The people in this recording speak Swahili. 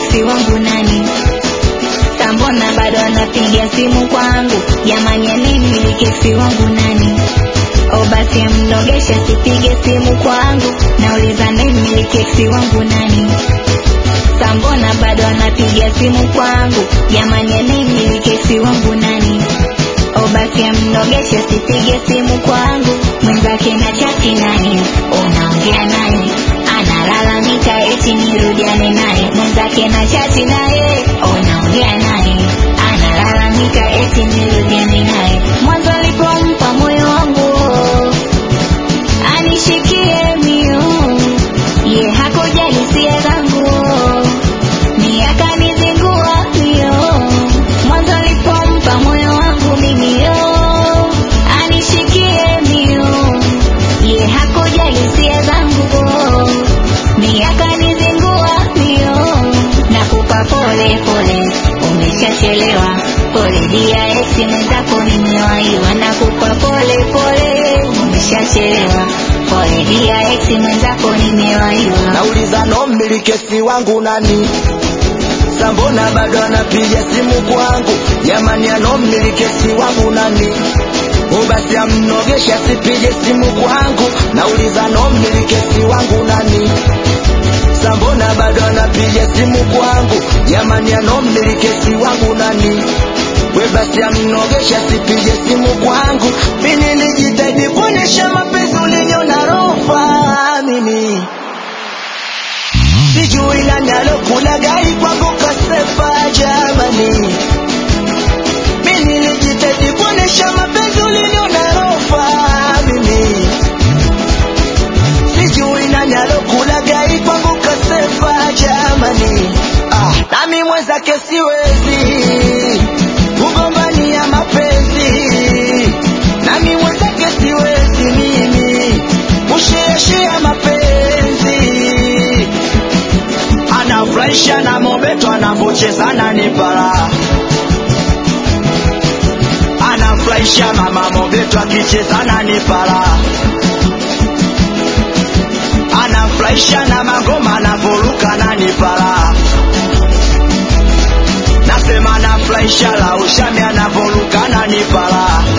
eksi wangu nani Sambona bado anapiga simu kwangu jamani anayemiliki eksi wangu nani o basi amnogesha sipige simu kwangu nauliza anayemiliki eksi wangu nani Sambona bado anapiga simu kwangu jamani anayemiliki eksi wangu nani o basi amnogesha sipige simu kwangu mwenzake na chati naye unaongea naye analalamika eti nirudiane naye mwenzake na chati naye unaongea naye analalamika eti nirudiane naye mwanzo alipompa moyo wangu anishikie mio ye hakujali hisia zangu ni akanizingua mio mwanzo alipompa moyo wangu mimi yo anishikie mio ye hakujali hisia zangu ni akanizingua mio nakupa pole pole umeshachelewa pole dia esi mwenzako nimewaiwa nakupa pole pole umeshachelewa pole dia esi mwenzako nimewaiwa nauliza no mmilikesi wangu nani sambona bado anapiga simu kwangu jamani ano mmilikesi wangu nani ubasi amnogesha sipige simu kwangu nauliza no mmilikesi wangu nani sambona bado anapiga simu kwangu jamani ano mmilikesi wangu nani we basi amnogesha sipige simu kwangu mimi nilijitahidi kuonesha mapenzi ulinyona rofa mimi sijui nani alokula gari kwangu kasefa jamani mi nilijitahidi kuonesha mapenzi uliniona rofa mimi sijui nani alokula gari kwangu kasefa jamani ah, nami mwenzake siwezi kugombania mapenzi nami mwenzake siwezi mimi kusheashea mapenzi anafurahisha na mobeto anavocheza nipara anafurahisha mama mobeto akicheza nipara anafurahisha na magoma anavoruka nipara nasema anafurahisha la ushami anavoruka nipara